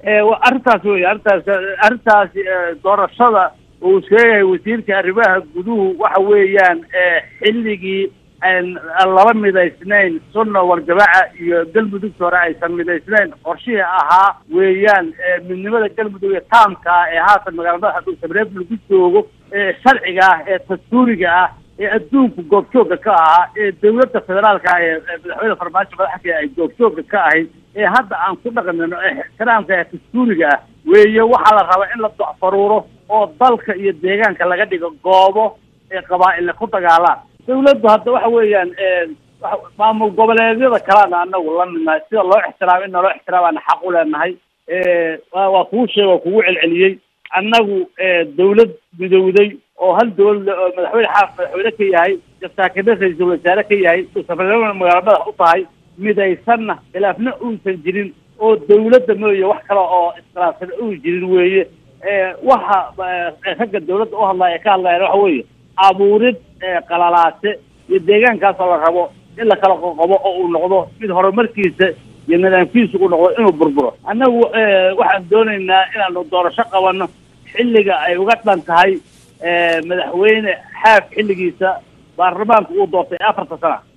arrintaas wey arrintaas arrintaas doorashada uu sheegay wasiirka arrimaha guduhu waxa weeyaan xilligii laba midaysnayn sunna warjamaaca iyo galmudugta hore aysan midaysnayn qorshihii ahaa weeyaan midnimada galmudug ee taamka ah ee haatan magaalada madaxa dhuusamareeb lagu joogo ee sharciga ah ee dastuuriga ah ee adduunku goobjoogga ka ahaa ee dawladda federaalka ah ee madaxweyne farmaajo madaxka ay goobjoogga ka ahayd ee hadda aan ku dhaqmino ee ixtiraamka ee dastuuriga ah weeye waxaa la rabaa in la docfaruuro oo dalka iyo deegaanka laga dhigo goobo ee qabaa'ille ku dagaalaan dawladdu hadda waxa weeyaan maamul goboleedyada kalena anagu la midnahay sida loo ixtiraamo in naloo ixtiraamaana xaq u leenahay waa kuu sheeg waa kugu celceliyey annagu dawlad midowday oo hal dawlad oo madaxweyne xaaf madaxweyne ka yahay jasaakane ra-iisul wasaare ka yahay safarnimada magaala madax u tahay midaysanna khilaafna uusan jirin oo dawladda mooye wax kale oo iskhilaafsan uu jirin weeye waxa ragga dawladda u hadlaya ee ka hadlayaan waxa weeye abuurid qalalaase iyo deegaankaasoo la rabo in la kala qoqobo oo uu noqdo mid horumarkiisa iyo nidaamkiisa uu noqdo inuu burburo annagu waxaan doonaynaa inaanu doorasho qabanno xilliga ay uga dhan tahay madaxweyne xaaf xilligiisa baarlamaanka uu doortay afarta sana